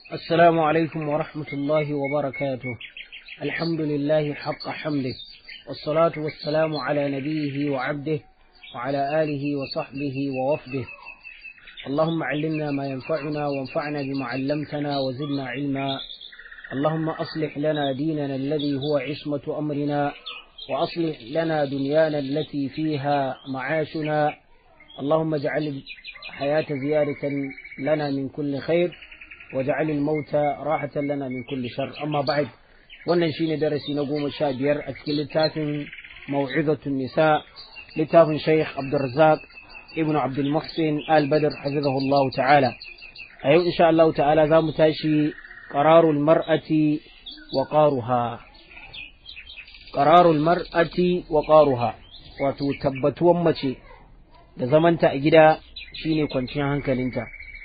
السلام عليكم ورحمة الله وبركاته الحمد لله حق حمده والصلاة والسلام على نبيه وعبده وعلى آله وصحبه ووفده اللهم علمنا ما ينفعنا وانفعنا بما علمتنا وزدنا علما اللهم أصلح لنا ديننا الذي هو عصمة أمرنا وأصلح لنا دنيانا التي فيها معاشنا اللهم اجعل الحياة زيادة لنا من كل خير واجعل الموت راحة لنا من كل شر أما بعد wannan shine darasi na goma sha biyar a cikin littafin mau'izatun nisa littafin shaykh abdulrazak ibn abdul muhsin al-badr hafizahullahu ta'ala a yau insha Allah ta'ala za mu tashi qararul mar'ati wa qaruha qararul mar'ati wa qaruha wato tabbatuwan mace da zamanta a gida shine kwanciyar hankalinta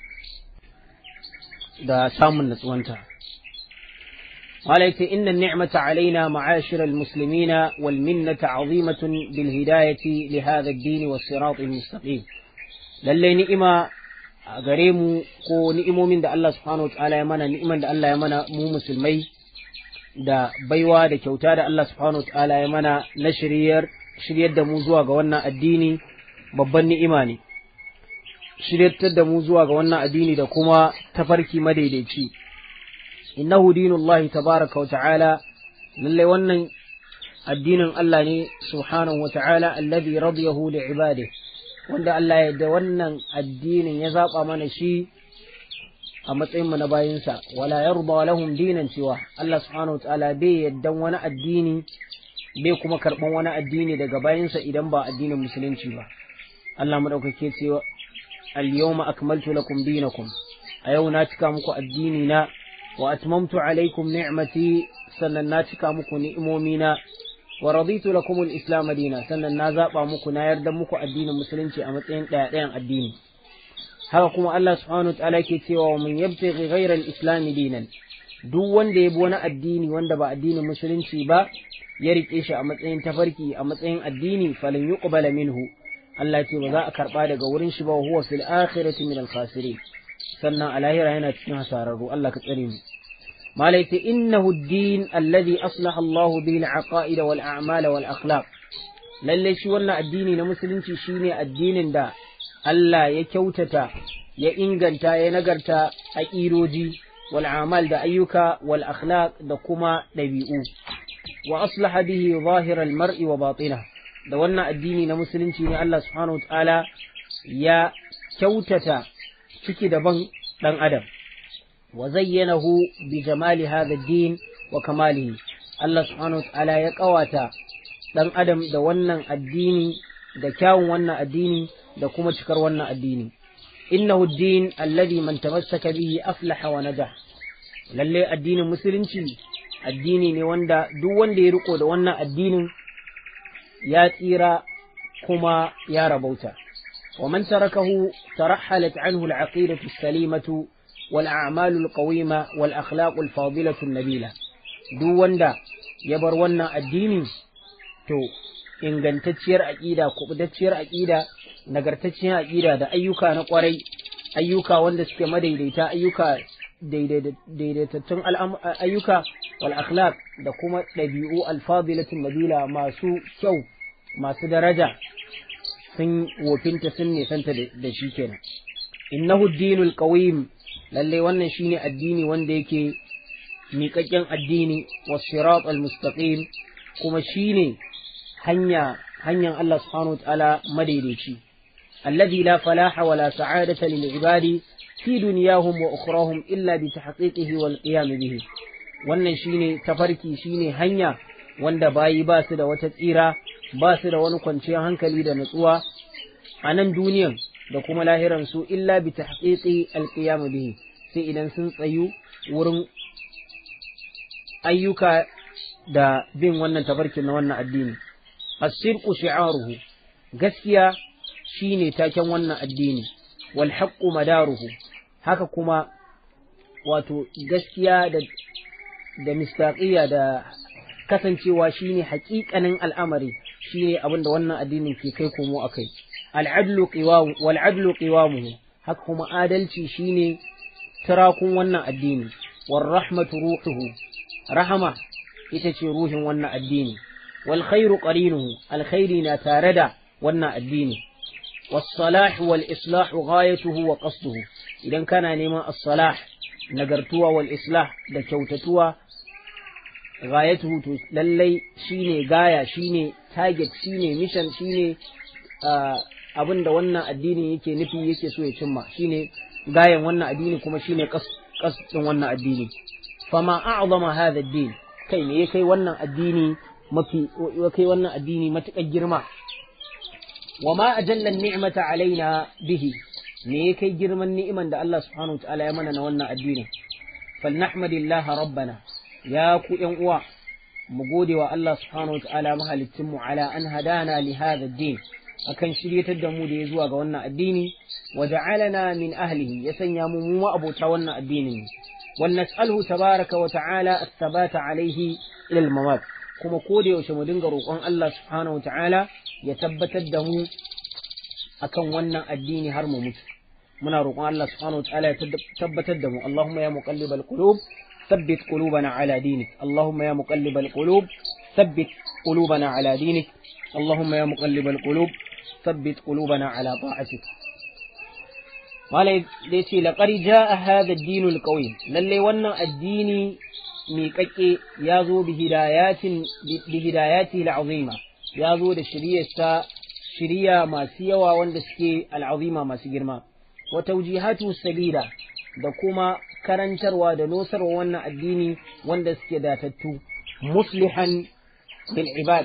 da samun natsuwanta قالت إن النعمة علينا معاشر المسلمين والمنة عظيمة بالهداية لهذا الدين والصراط المستقيم للي نئمة غريم كو نئمو من دا الله سبحانه وتعالى يمانا نئما دا الله يمانا مو مسلمي دا بيوا دا كوتا دا الله سبحانه وتعالى يمانا نشرير شرير دا موزوا غوانا الديني babban ni'ima ne shiryatar da mu zuwa ga wannan addini da kuma tafarki madaidaici innahu dinullahi tabaraka wa ta'ala lallai wannan addinin Allah ne subhanahu wa ta'ala alladhi radiyahu li ibadihi wanda Allah ya da wannan addinin ya zaba mana shi a matsayin mu na bayinsa wala yarda lahum dinan cewa Allah subhanahu wa ta'ala bai yaddan wani addini bai kuma karban wani addini daga bayinsa idan ba addinin musulunci ba Allah madaukake cewa al-yawma akmaltu lakum dinakum a yau na cika muku addini na wa atmamtu alaikum ni'mati sannan na cika muku ni'imomina wa raditu lakum al-islam dina sannan na zaba muku na yarda muku addinin musulunci a matsayin daya dayan addini haka kuma Allah subhanahu ta'ala ke cewa wa man yabtaghi ghayra al-islam dinan duk wanda ya bi wani addini wanda ba addinin musulunci ba ya rike shi a matsayin tafarki a matsayin addini falan yuqbala minhu Allah ce ba za a karba daga wurin shi ba huwa fil akhirati min al-khasirin sannan a lahira yana cikin hasararru Allah ka tsare mu malaita innahu ad-din alladhi aslaha Allahu bihi al-aqaid wal a'mal wal akhlaq lalle shi wannan addini na musulunci shine addinin da Allah ya kyautata ya inganta ya nagarta aqidoji wal a'mal da ayyuka wal akhlaq da kuma dabi'u wa aslaha bihi zahir al-mar'i wa batinahu da wannan addini na musulunci ne Allah subhanahu wa ta'ala ya kyautata ciki daban ɗan adam wa zayyanahu bi jamali hadha din wa kamalihi Allah subhanahu wa ta'ala ya ƙawata ɗan adam da wannan addini da kyawun wannan addini da kuma cikar wannan addini innahu din alladhi man tamassaka bihi aflaha wa najah lalle addinin musulunci addini ne wanda duk wanda ya riko da wannan addinin ya tsira kuma ya rabauta ومن تركه ترحلت عنه العقيدة السليمة والأعمال القويمة والأخلاق الفاضلة النبيلة دو وندا يبر ونا الديني تو ingantacciyar aƙida kubutacciyar aƙida nagartacciyar aƙida da ayyuka na ƙwarai ayyuka wanda suke madaidaita ayyuka daidaitattun ayyuka wal akhlaq da kuma ɗabi'u alfadilatun nabila masu kyau masu daraja sun wofinta sun nisanta da shi kenan innahu dinul qawim lalle wannan shine addini wanda yake miƙaƙƙen addini was sirat al mustaqim kuma shine hanya hanyar Allah subhanahu wataala madaidaici alladhi la falaha wala sa'adata lil ibadi fi dunyahum wa ukhrahum illa bi tahqiqihi wal qiyam bihi wannan shine tafarki shine hanya wanda bayi ba su da wata tsira ba su da wani kwanciyar hankali da nutsuwa a nan duniyan da kuma lahiran su illa bi tahqiqi alqiyam bihi sai idan sun tsayu wurin ayyuka da bin wannan tafarkin na wannan addini as-sirqu shi'aruhu gaskiya shine taken wannan addini wal haqqu madaruhu haka kuma wato gaskiya da da mistaqiya da kasancewa shine haƙiƙanin al'amari shine abin da wannan addinin ke kai komo akai al'adlu qiwam wal adlu qiwamuhu haka kuma adalci shine turakun wannan addini war rahmatu ruhuhu rahama ita ce ruhin wannan addini wal khairu qarinuhu alkhairi na tare da wannan addini was salah wal islah ghayatuhu wa qasduhu idan kana neman as-salah nagartuwa wal islah da kyautatuwa ghayatuhu to lallai shine gaya shine target shine mission shine abin da wannan addini yake nufi yake so ya cimma shine gayan wannan addini kuma shine kasdin wannan addini fama a'zama hadha ad-din kai me kai wannan addini mafi kai wannan addini matukar girma wama ajalla an-ni'mata alaina bihi me kai girman ni'iman da Allah subhanahu wa ta'ala ya mana na wannan addini falnahmadillah rabbana ya ku yan uwa mu gode wa Allah subhanahu wa ta'ala mahalicin mu ala an hadana li hadha ad-din akan shiryatar da mu da ya zuwa ga wannan addini wa ja'alana min ahlihi ya sanya mu mu abota wannan addinin wal nas'alhu tabaraka wa ta'ala at-thabata alayhi ila al-mamat kuma ko da yaushe mu dinga roƙon Allah subhanahu wa ta'ala ya tabbatar da mu akan wannan addini har mu mutu muna roƙon Allah subhanahu wa ta'ala ya tabbatar da mu Allahumma ya muqallibal qulub ثبت قلوبنا على دينك اللهم يا مقلب القلوب ثبت قلوبنا على دينك اللهم يا مقلب القلوب ثبت قلوبنا على طاعتك malai zai ce laƙari ja a hada dinul ƙauye lallai wannan addini miƙaƙe ya zo bi hidayati al'azima ya zo da shiryarsa shirya masu yawa wanda suke al'azima masu girma wa taujihatu sabila da kuma karantarwa da nosarwa wannan addini wanda suke datattu muslihan bil ibad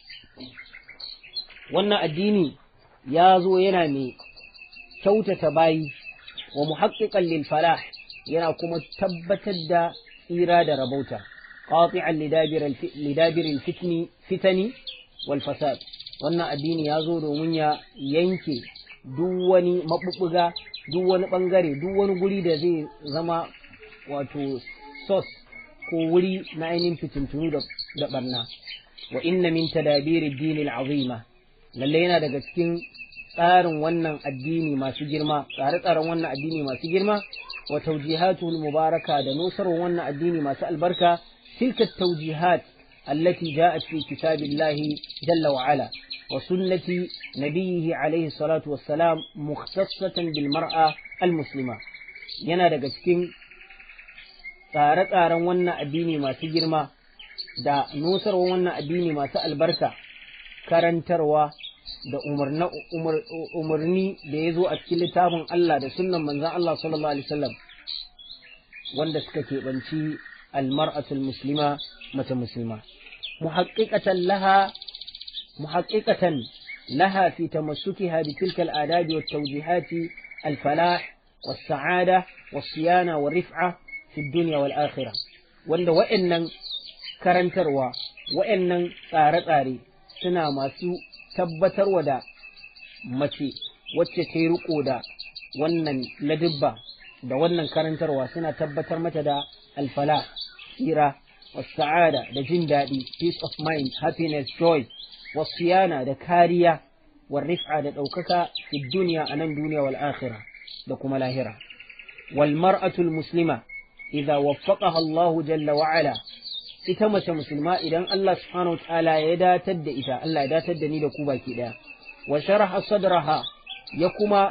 wannan addini ya zo yana mai kyautata bayi wa muhaqqiqan lil falah yana kuma tabbatar da tsira da rabauta qati'an lidabir al fitni fitani wal fasad wannan addini ya zo domin ya yanke duk wani mabubbuga duk wani bangare duk wani guri da zai zama wato sos ko wuri na ainihin fitintunu da barna wa inna min tadabiri dini azima lalle yana daga cikin tsarin wannan addini masu girma tsare-tsaren wannan addini masu girma wa tawjihatul mubaraka da nusar wannan addini masu albarka tilka tawjihat allati ja'at fi kitabillahi jalla wa ala wa sunnati nabiyhi alayhi salatu wassalam mukhtassatan bil mar'a al muslima yana daga cikin tsare-tsaren wannan addini masu girma da nusarwa wannan addini masu albarka karantarwa da umarni da ya zo a cikin littafin Allah da sunnan manzan Allah sallallahu alaihi wasallam wanda suka keɓanci almar'atul muslima mace musulma muhaqqiqatan laha muhaqqiqatan laha fi tamassukiha bi tilka al-adab wa at-tawjihat al-falah was-sa'ada was-siyana war-rif'a fi ad-dunya wal-akhirah wanda wa'annan karantarwa wa'annan tsare-tsare suna masu tabbatarwa da mace wacce ta yi riko da wannan ladibba da wannan karantarwa suna tabbatar mata da alfala tsira sa'ada da jin daɗi peace of mind happiness joy wasiyana da kariya warrif'a da ɗaukaka fi duniya a nan duniya wal akhirah da kuma lahira wal mar'atul muslima idza waffaqaha Allah jalla wa ala ita mace musulma idan Allah subhanahu wa ta'ala ya datar da ita Allah ya datar da ni da ku baki daya wa sharaha sadraha ya kuma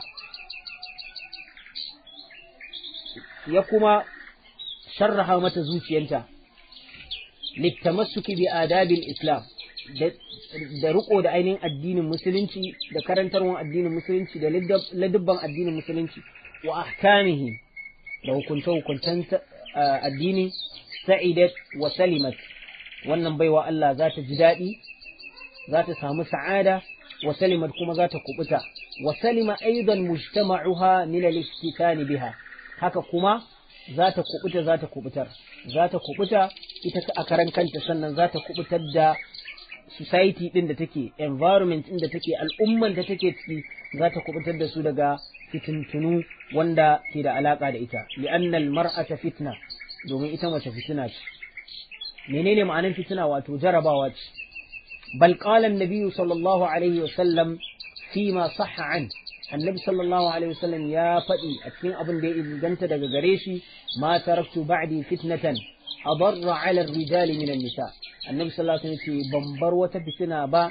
ya kuma sharraha mata zuciyanta littamassuki bi adabil islam da riko da ainihin addinin musulunci da karantarwar addinin musulunci da ladubban addinin musulunci wa ahkamihi da hukunce-hukuncen addini sa'idat wa salimat wannan baiwa Allah za ta ji daɗi za ta samu sa'ada wa salimat kuma za ta kubuta wa salima aidan mujtama'uha min al-istikani biha haka kuma za ta kubuta za ta kubutar za ta kubuta ita a karan kanta sannan za ta kubutar da society din da take environment din da take al'umman da take ciki za ta kubutar da su daga fitintunu wanda ke da alaka da ita li'anna al-mar'ata fitna domin ita mace fitina ce menene ma'anar fitina wato jarabawa ce bal qala an-nabi sallallahu alaihi wa sallam fi ma sahha an annabi sallallahu alaihi wasallam ya faɗi a cikin abin da ya inganta daga gare shi ma taraktu ba'di fitnatan adarra ala rijali min nisa annabi sallallahu alaihi wasallam ce ban bar wata fitina ba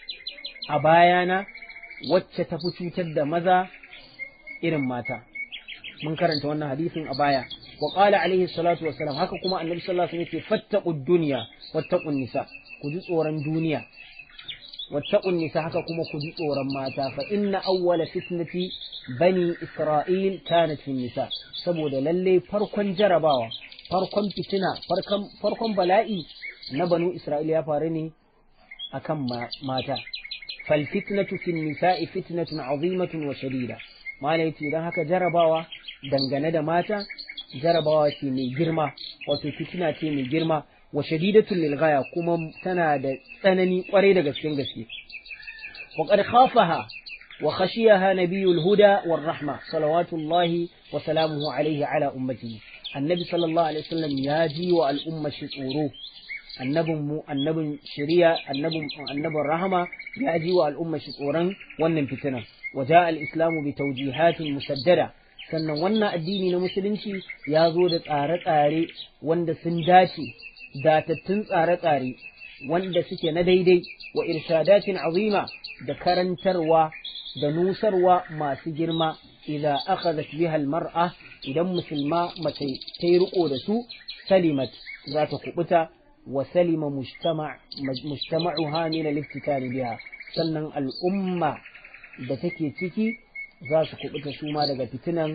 a bayana wacce ta fi cutar da maza irin mata mun karanta wannan hadisin a baya wa qala alaihi salatu wassalam haka kuma annabi sallallahu alaihi wasallam ce fattaqud dunya wattaqun nisa ku ji tsoron duniya wattaqun nisa haka kuma ku ji tsoron mata fa inna awwala fitnati bani isra'il kanat fi nisa saboda lalle farkon jarabawa farkon fitina farkon farkon bala'i na banu isra'il ya faru ne akan mata fal fitnatu fi nisa'i fitnatun azimatun wa shadida mala yace dan haka jarabawa dangane da mata jarabawa ce mai girma wato fitina ce mai girma wa shadidatul lil ghaya kuma tana da tsanani kwarai da gaske gaske wa qad khafaha wa khashiyaha nabiyul huda war rahma salawatullahi wa salamuhu alayhi ala ummatihi annabi sallallahu alaihi wasallam ya ji wa al'umma shi tsoro annabin mu annabin shari'a annabin annabin rahama ya ji wa al'umma shi tsoron wannan fitina wa ja'a al-islamu bi tawjihatin musaddada sannan wannan addini na musulunci ya zo da tsare-tsare wanda sun dace datattun tsare-tsare wanda suke na daidai wa irshadatin azima da karantarwa da nusarwa masu girma idan akhadhat biha almar'a idan musulma mace ta yi riko da su salimat za ta kubuta wa salima mujtama'uha min al-iftikari biha sannan al'umma da take ciki za su kubuta su ma daga fitinan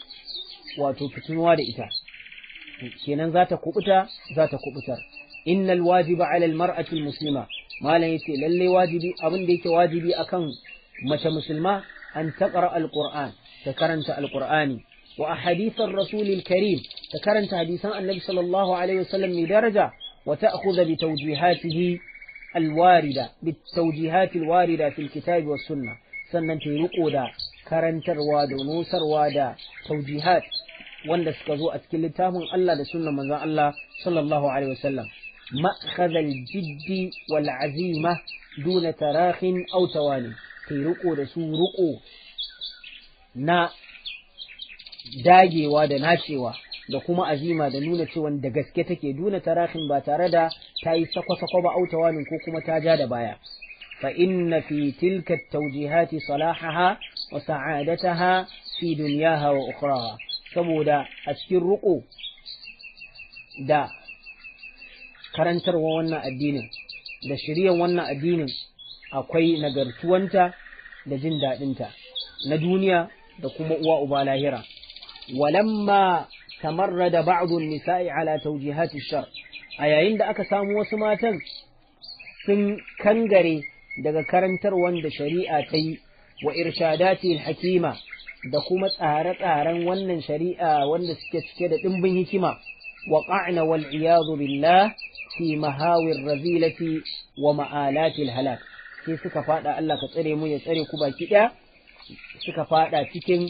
wato fitinuwa da ita kenan za ta kubuta za ta kubutar innal wajiba ala almar'ati almuslima malam yace lalle wajibi abin da yake wajibi akan mace musulma an taqra alquran ta karanta alqurani wa ahadith ar-rasul al-karim ta karanta hadisan annabi sallallahu alaihi wasallam mai daraja wa ta'khudha bi tawjihatihi alwarida bi tawjihat alwarida fi alkitab was sunnah sannan ta riko da karantarwa da nusarwa da tawjihat wanda suka zo a cikin littafin Allah da sunnan manzon Allah sallallahu alaihi wasallam مأخذ الجد والعزيمة دون تراخ أو تواني في رقو da su ruko na dagewa da nacewa da kuma azima da nuna cewa da gaske take duna tarahin ba tare da ta yi sako-sako ba autawanin ko kuma ta ja da baya fa inna fi tilka tawjihati salahaha wa sa'adataha fi dunyaha wa ukhraha saboda a cikin ruko da karantarwa wannan addinin da shiryan wannan addinin akwai nagartuwanta da jin daɗinta na duniya da kuma uwa uba lahira walamma tamarrada ba'dun nisa'i ala tawjihati shar a yayin da aka samu wasu matan sun kangare daga karantarwan da shari'a ta yi wa irshadati hakima da kuma tsare-tsaren wannan shari'a wanda suke cike da ɗimbin hikima وقعن والعياذ بالله في مهاوي الرذيلة ومآلات الهلاك sai suka fada Allah ka tsare mu ya tsare ku baki ɗaya suka fada cikin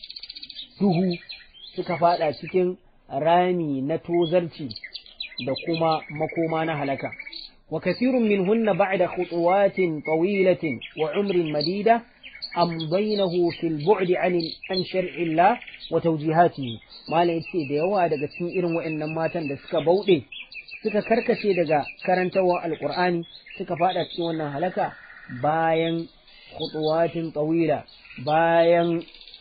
duhu suka fada cikin rami na tozarci da kuma makoma na halaka wa kasirun minhunna ba'da khutuwatin tawilatin wa umrin madida amdaynahu fil bu'di an an shar'i Allah wa tawjihatihi malai yace da yawa daga cikin irin waɗannan matan da suka bauɗe suka karkace daga karantawar alqur'ani suka fada cikin wannan halaka bayan khutuwatin tawila bayan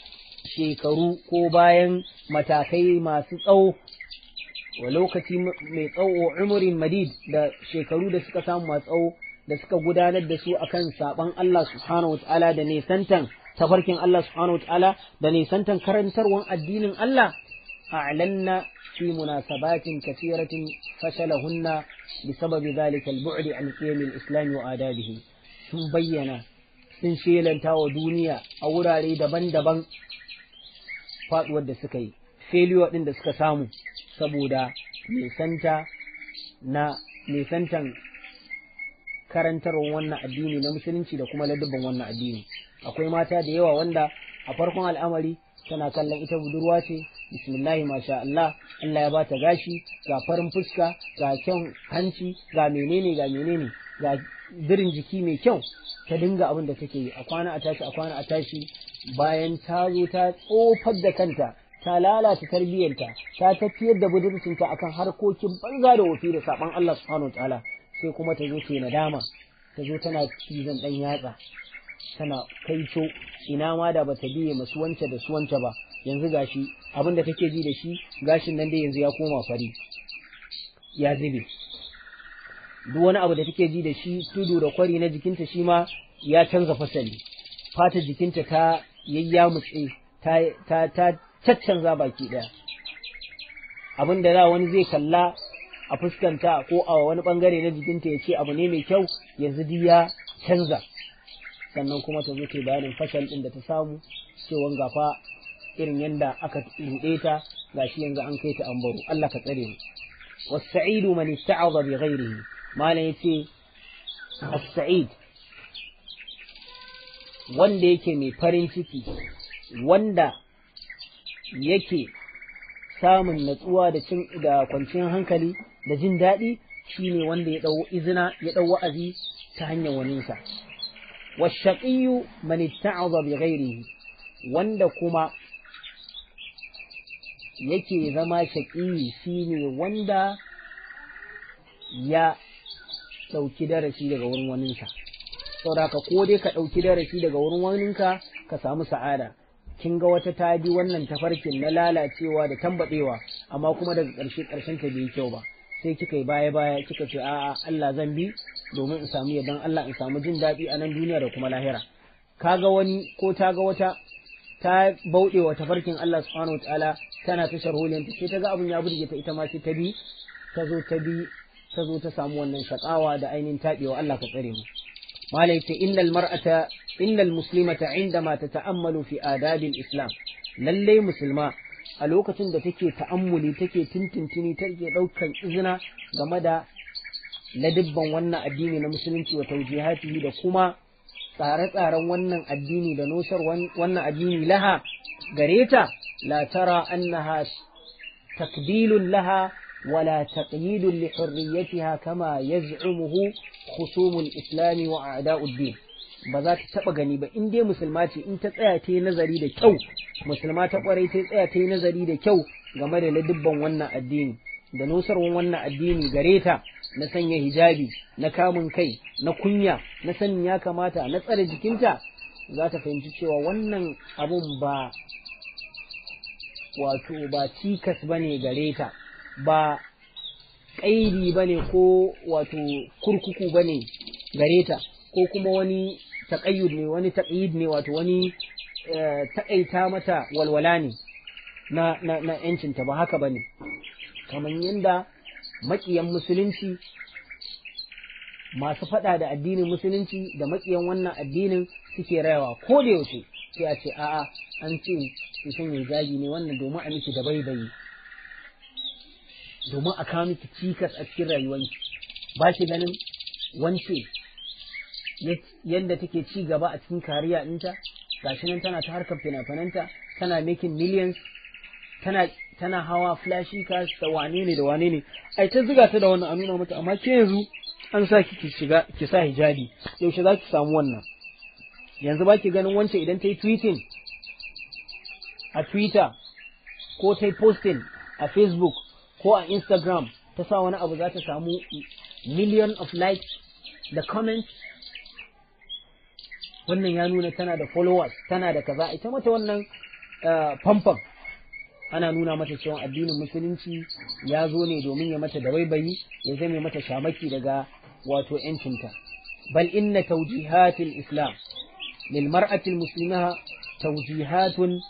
shekaru ko bayan matakai masu tsawo wa lokaci mai tsawo umurin madid da shekaru da suka samu masu tsawo da suka gudanar da su akan saban Allah subhanahu wataala da nisantan tafarkin Allah subhanahu wataala da nisantan karantarwan addinin Allah a'lanna fi munasabatin kathiratin fashalahunna بسبب ذلك البعد عن قيم الإسلام وآدابه sun bayyana sun shelanta wa duniya a wurare daban-daban faduwar da suka yi failure ɗin da suka samu saboda nisanta na nisantan karantarwar wannan addini na musulunci da kuma ladabban wannan addini akwai mata da yawa wanda a farkon al'amari tana kallon ita budurwa ce bismillahi masha Allah Allah ya bata gashi ga farin fuska ga kyan hanci ga menene ga menene ga birin jiki mai kyau ta dinga abin da take yi a kwana a tashi a kwana a tashi bayan ta zo ta tsofar da kanta ta lalata tarbiyyarta ta tafiyar da budurcinta akan harkokin banza da wofi da saban Allah subhanahu wa ta'ala sai kuma ta zo ta yi nadama ta zo tana cizon dan yatsa tana kaito ina ma da bata biye masu wance da su wance ba yanzu gashi abin da take ji da shi gashin nan dai yanzu ya koma fari ya zube duk wani abu da take ji da shi tudu da kwari na jikinta shi ma ya canza fasali fatar jikinta ta yayyamutse ta ta ta caccanza baki daya abin da za wani zai kalla a fuskanta ko a wani bangare na jikinta ya ce abu ne mai kyau yanzu duk ya canza sannan kuma ta zo ta bayanin fashal din da ta samu cewa gafa irin yanda aka ruɗe ta gashi yanzu an kai ta an baro Allah ka tsare mu والسعيد من اتعظ بغيره ما لا يتي السعيد wanda yake mai farin ciki wanda yake samun natsuwa da cin da kwanciyar hankali da jin daɗi shine wanda ya ɗau izina ya ɗau wa'azi ta hanyar waninsa washaqiyu man itta'adha bi ghairihi wanda kuma yake zama shaƙi shine wanda ya ɗauki darasi daga wurin waninsa saboda ka ko dai ka ɗauki darasi daga wurin waninka ka samu sa'ada kin ga wata ta bi wannan tafarkin na lalacewa da tambaɗewa amma kuma daga ƙarshe ƙarshen ta bai kyau ba sai kika yi baya baya kika ce a'a Allah zan bi domin in samu yardan Allah in samu jin daɗi a nan duniya da kuma lahira kaga wani ko ta ga wata ta bauɗe wa tafarkin Allah subhanahu wataala tana ta sharholiyanta sai ta ga abin ya burge ta ita ma sai ta bi ta zo ta bi ta zo ta samu wannan shakawa da ainihin taɓewa Allah ka tsare mu malai ce innal mar'ata innal muslimata indama tata'ammalu fi adabil islam lalle musulma a lokacin da take ta'ammuli take tintintini take ɗaukan izina game da ladibban wannan addini na musulunci wa taujihatihi da kuma tsare-tsaren wannan addini da nosar wannan addini laha gare ta la tara annaha takbilun laha wala taqyidun li hurriyatiha kama yaz'umuhu khusumul islami wa a'da'ud din ba za ta taba gani ba in dai musulma ce in ta tsaya ta yi nazari da kyau musulma ta kwarai ta tsaya ta yi nazari da kyau game da ladibban wannan addini da nusarwan wannan addini gare ta na sanya hijabi na kamun kai na kunya na sanin ya kamata na tsare jikinta za ta fahimci cewa wannan abun ba wato ba cikas ba ne gare ta ba ƙaidi ba ne ko wato kurkuku ba ne gare ta ko kuma wani taƙayyud ne wani taƙayyud ne wato wani taƙaita mata walwala ne na na na yancinta ba haka bane kamar yadda maƙiyan musulunci masu faɗa da addinin musulunci da maƙiyan wannan addinin suke rayawa ko da yaushe sai a ce a'a an ce ki sanya hijabi ne wannan domin a miki da baibayi domin a kawo miki cikas a cikin rayuwanki ba ki ganin wance yadda take ci gaba a cikin kariya ɗinta gashi nan tana ta harkar fina-finanta tana making millions tana tana hawa flashy cars da wane ne da wane ne ai ta ziga ta da wannan a nuna mata amma ke yanzu an sa ki shiga ki sa hijabi yaushe za ki samu wannan yanzu ba ki ganin wance idan ta yi tweeting a twitter ko ta yi posting a facebook ko a instagram ta sa wani abu za ta samu million of likes da comments wannan ya nuna tana da followers tana da kaza ita mata wannan famfam ana nuna mata cewa addinin musulunci ya zo ne domin ya mata da baibayi ya zame mata shamaki daga wato yancinta bal inna tawjihatil islam lil mar'ati muslima tawjihatun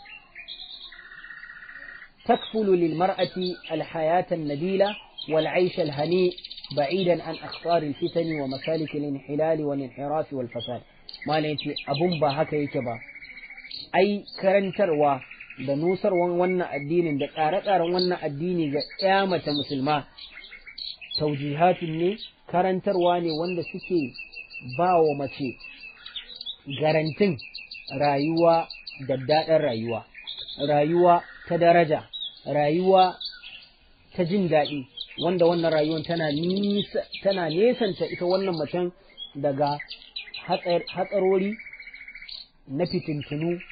تكفل للمرأة الحياة النبيلة والعيش الهنيء بعيدا عن أخطار الفتن ومسالك الانحلال والانحراف والفساد ما لنتي أبن با هكا يكبا أي كرنتروا da nusarwan wannan addinin da tsare-tsaren wannan addini ga ya mace musulma taujihatun ne karantarwa ne wanda suke ba wa mace garantin rayuwa da daɗin rayuwa rayuwa ta daraja rayuwa ta jin daɗi wanda wannan rayuwar tana nisa tana nesanta ita wannan macen daga hatsarori na fitintunu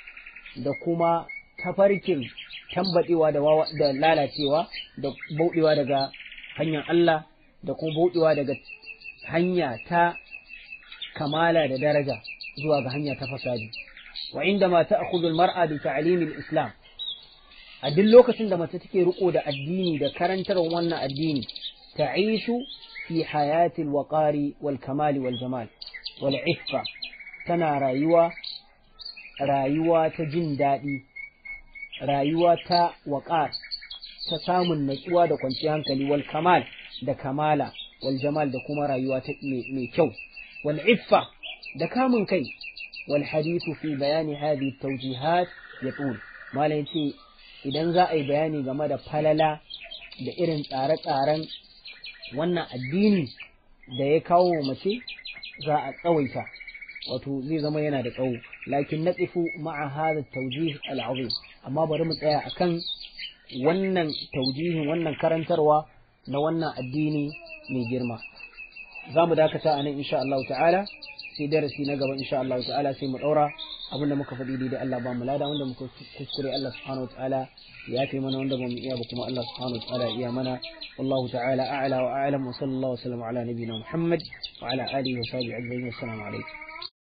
da kuma tafarkin tambadewa da da lalacewa da bauɗewa daga hanyar Allah da kuma bauɗewa daga hanya ta kamala da daraja zuwa ga hanya ta fasadi wa inda ma ta'khudhu al-mar'a bi ta'lim al-islam a duk lokacin da mace take riko da addini da karantarwar wannan addini ta'ishu fi hayati al-waqari wal kamal wal jamal wal iffa tana rayuwa rayuwa ta jin daɗi rayuwa ta waƙar ta samun natsuwa da kwanciyar hankali wal kamal da kamala wal jamal da kuma rayuwa ta mai kyau wal iffa da kamun kai wal hadithu fi bayani hadhihi tawjihat yatul malam ce idan za a yi bayani game da falala da irin tsare-tsaren wannan addini da ya kawo mace za a tsawaita wato zai zama yana da tsawo lakin na tsifu ma'a hada taujih al'azim amma bari mu tsaya akan wannan taujihin wannan karantarwa na wannan addini mai girma za mu dakata a nan insha Allah ta'ala sai darasi na gaba insha Allah ta'ala sai mu daura abinda muka faɗi da Allah ba mu lada wanda muka kuskure Allah subhanahu wa ta'ala ya fi mana wanda ba mu iya ba kuma Allah subhanahu wa ta'ala iya mana wallahu ta'ala a'la wa a'lam wa sallallahu wa sallam ala nabiyyina Muhammad wa ala alihi wa sahbihi ajma'in assalamu alaikum